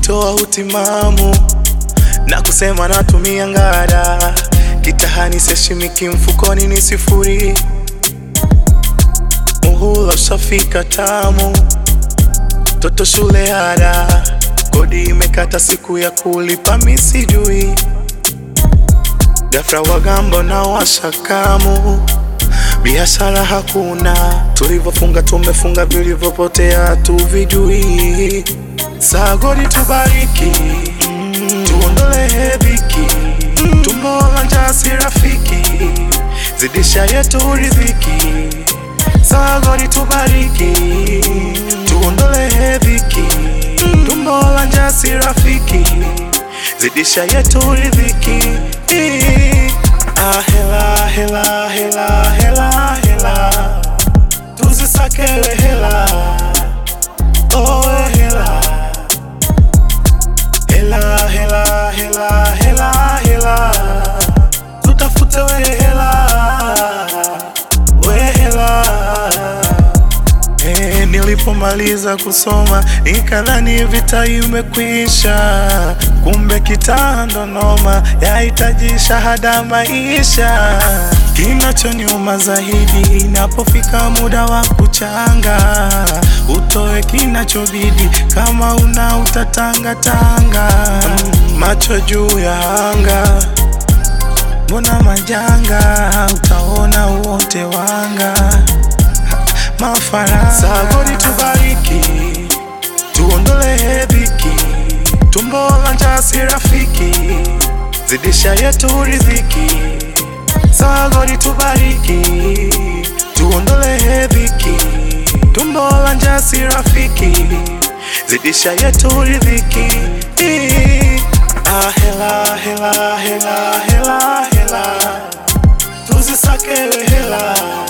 kunitoa utimamu na kusema natumia ngara, kitahani seshimiki, mfukoni ni sifuri, muhula ushafika tamu, toto shule ada, kodi imekata, siku ya kulipa misijui, ghafla wagambo na washakamu biashara hakuna, tulivyofunga tumefunga, vilivyopotea tuvijui. Sagodi tubariki, mm, tuondole dhiki, mm, tumbo la njaa si rafiki, zidisha yetu riziki. Sagodi tubariki, tuondole dhiki, mm, tumbo la njaa si rafiki, zidisha yetu riziki. Ah, hela hela hela hela hela, tuzisakewe hela, oh hela hela hela hela hela hela, tutafute we hela we hela. Eh, nilipomaliza kusoma nikadhani vita imekwisha, kumbe kitaa ndo noma, yahitaji shahada maisha. Kinachoniuma zaidi inapofika muda wa kuchanga, utoe kinachobidi, kama una utatangatanga, Mm, macho juu ya anga, mbona majanga, utaona wote wanga mafaranga. Sagodi tubariki, tuondole dhiki, tumbo la njaa si rafiki, zidisha yetu riziki. Sagodi tubariki, tuondole dhiki, tumbo la njaa si rafiki, zidisha yetu riziki. Ah, hela hela hela hela hela, tuzisakewe hela